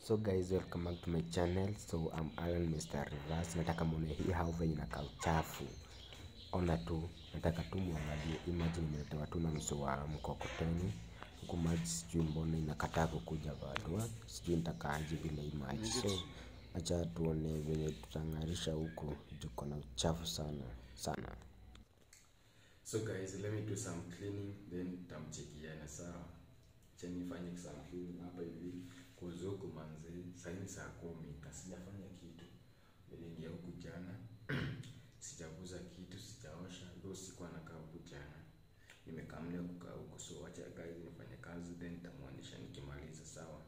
So guys, welcome back to my channel. So I'm Alan Mr. Reverse. Nataka muone hii how venye inakaa uchafu. Ona tu, nataka tu muangalie. Imagine nimeletewa tu na mso wa mkokoteni. Huku maji sijui mbona inakataa kukuja bado. ah. Sijui nitakaaje vile hii maji. So acha tuone venye tutang'arisha huku. Juu kuna uchafu sana sana. So guys, let me do some cleaning then tamchekiana sawa. Acha nifanye some cleaning hapa hivi kuzuku manze. Sasa ni saa kumi na sijafanya kitu. Niliingia huku jana. Sijaguza kitu, sijaosha. Ndio siku anakaa huku jana. Nimekamlia kukaa huku so acha guys nifanye kazi then nitamuonyesha nikimaliza sawa.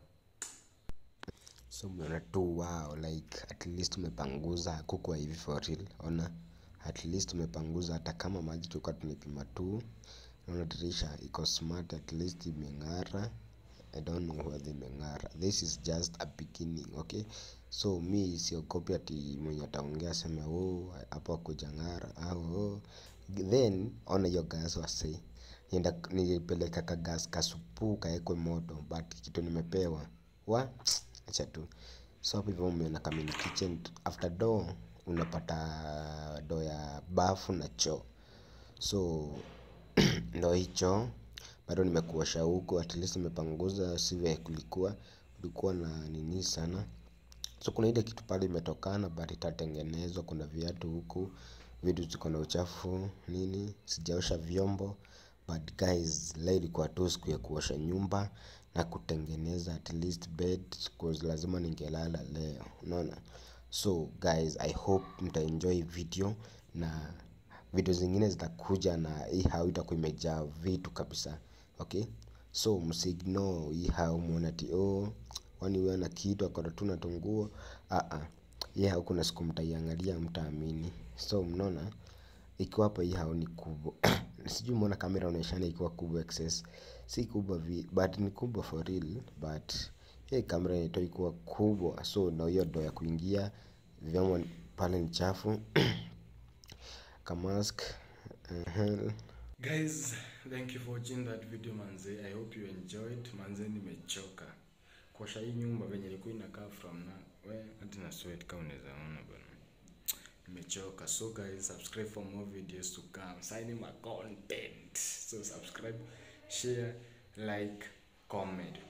So mnaona tu wow, like at least umepanguza kukua hivi for real. Ona, at least umepanguza hata kama maji tulikuwa tunipima tu. Naona dirisha iko smart, at least imeng'ara. I don't know whether imeng'ara. This is just a beginning, okay? So mi siogopi ati mwenye ataongea aseme oh, hapo hakujang'ara au oh. Then ona hiyo gas wase. Nienda nilipeleka ka gas kasupu kaekwe moto, but kitu nimepewa wa acha tu. So hapo hivyo umeona kama ni kitchen after door unapata door ya bafu na choo. So ndo hicho bado nimekuosha huku at least nimepanguza sivyo kulikuwa kulikuwa na nini sana so kuna ile kitu pale imetokana but itatengenezwa kuna viatu huku vitu ziko na uchafu nini sijaosha vyombo but guys leo ilikuwa tu siku ya kuosha nyumba na kutengeneza at least bed cause lazima ningelala leo unaona so guys i hope mtaenjoy video na video zingine zitakuja na hii hao itakuwa imejaa vitu kabisa okay so msiignore hii hao muone ati oh kwani wewe na kitu akona tu na tunguo ah ah hii hao kuna siku mtaiangalia mtaamini so mnaona ikiwa hapa hii hao ni kubwa sijui mbona kamera unaishana ikiwa kubwa excess si kubwa vi but ni kubwa for real but hii kamera inaitwa ikiwa kubwa so na hiyo ndo ya kuingia vyombo pale ni chafu kamask uh Guys, thank you for watching that video manze. I hope you enjoyed. Manze nimechoka. Kuosha hii nyumba venye ilikuwa inakaa from na we hadi na sweat kama unaweza ona bana. Nimechoka. So guys, subscribe for more videos to come. Sign my content. So subscribe, share, like, comment.